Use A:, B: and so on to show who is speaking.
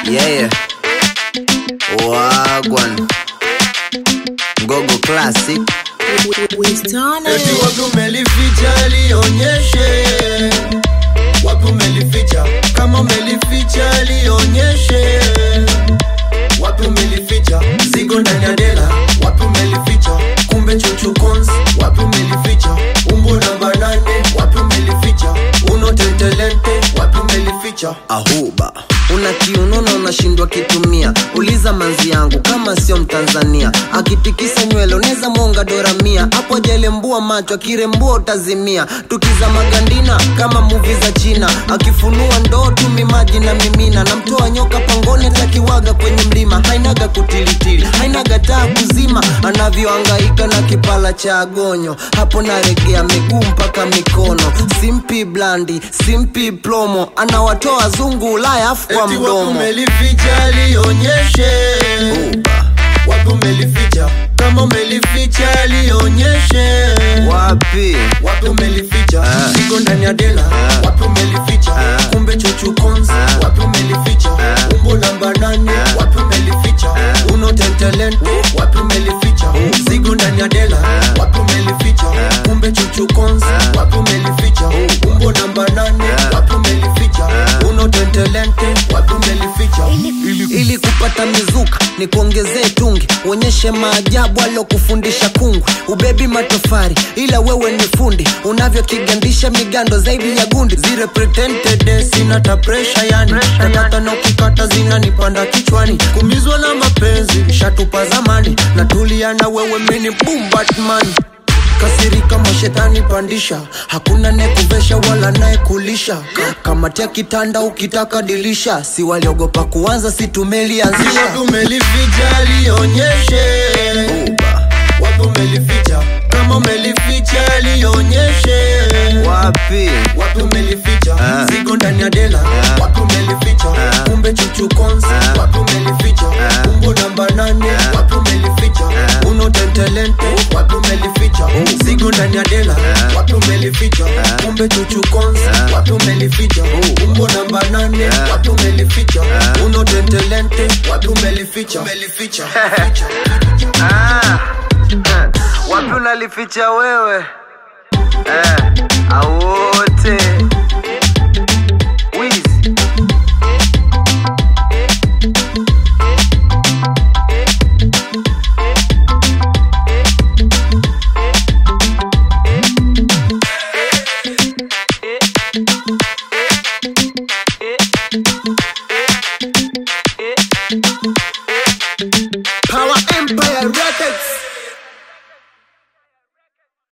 A: Yeah. Wagwan. Gogo Classic.
B: Eti wapi umelificha lionyeshe, wapi umelificha, kama umelificha lionyeshe, wapi umelificha, zigo ndani ya dela, wapi umelificha, kumbe chuchu cons, wapi umelificha, umbo namba nane, wapi umelificha, uno tentelente, wapi umelificha,
A: Ahuba. Una kiunono unashindwa kitumia, uliza manzi yangu kama sio Mtanzania. Akitikisa nywele unaweza mwonga dola mia, hapo ajalembua macho, akirembua utazimia. Tukiza magandina kama muvi za China, akifunua ndoo tumi maji na mimina, namtoa nyoka pangoni atakiwaga kwenye mlima, hainaga kutilitili, hainaga taa kuzima, anavyoangaika na kipala cha agonyo, hapo naregea miguu mpaka mikono, simpi blandi, simpi plomo, anawatoa zungu Ulaya afu kwa
B: eti wapi
A: mdomo.
B: umelificha lionyeshe, wapi umelificha, kama umelificha lionyeshe
A: Wapi?
B: wapi umelificha
A: Ah.
B: zigo ndani ya dela
A: Ah.
B: wapi umelificha
A: Ah.
B: kumbe chuchu cons
A: Ah.
B: wapi umelificha
A: Ah.
B: umbo namba nane
A: Ah.
B: wapi umelificha
A: Ah.
B: uno tentalente wapi umelificha zigo ndani ya dela
A: Ah.
B: wapi umelificha
A: Ah.
B: kumbe chuchu cons
A: Ah.
B: wapi umelificha umbo namba nane
A: Ah.
B: wapi umelificha
A: Ah.
B: uno tentalente wapi umelificha
A: ili kupata mizuka ni kuongezee tungi uonyeshe maajabu alokufundisha kungwi ubebi matofari ila wewe ni fundi unavyokigandisha migando zaidi ya gundi
B: zile pretended sina ta pressure yani tatata na ukikata zinanipanda kichwani kumizwa na mapenzi shatupa zamani na tulia na wewe mini boom batman kasirika mashetani pandisha hakuna nekuvesha wala naekulisha kamatia kitanda ukitaka dilisha si waliogopa kuanza si tumelianzisha umelificha lionyeshe wapi umelificha kama umelificha lionyeshe
A: wapi
B: wapi umelificha
A: Ah.
B: zigo ndani ya dela
A: Ah.
B: wapi umelificha
A: Ah.
B: kumbe chuchu cons
A: Ah.
B: wapi umelificha
A: Ah.
B: umbo namba nane
A: Ah.
B: wapi umelificha
A: Ah.
B: uno tentelente wapi umelificha zigo ndani ya dela
A: Ah.
B: wapi umelificha
A: Ah.
B: kumbe chuchu cons
A: Ah.
B: wapi umelificha umbo namba nane
A: Ah.
B: wapi umelificha
A: Ah.
B: uno tentelente wapi umelificha umelificha
A: ah. wapi unalificha wewe eh. awote wizi
B: Power Empire Records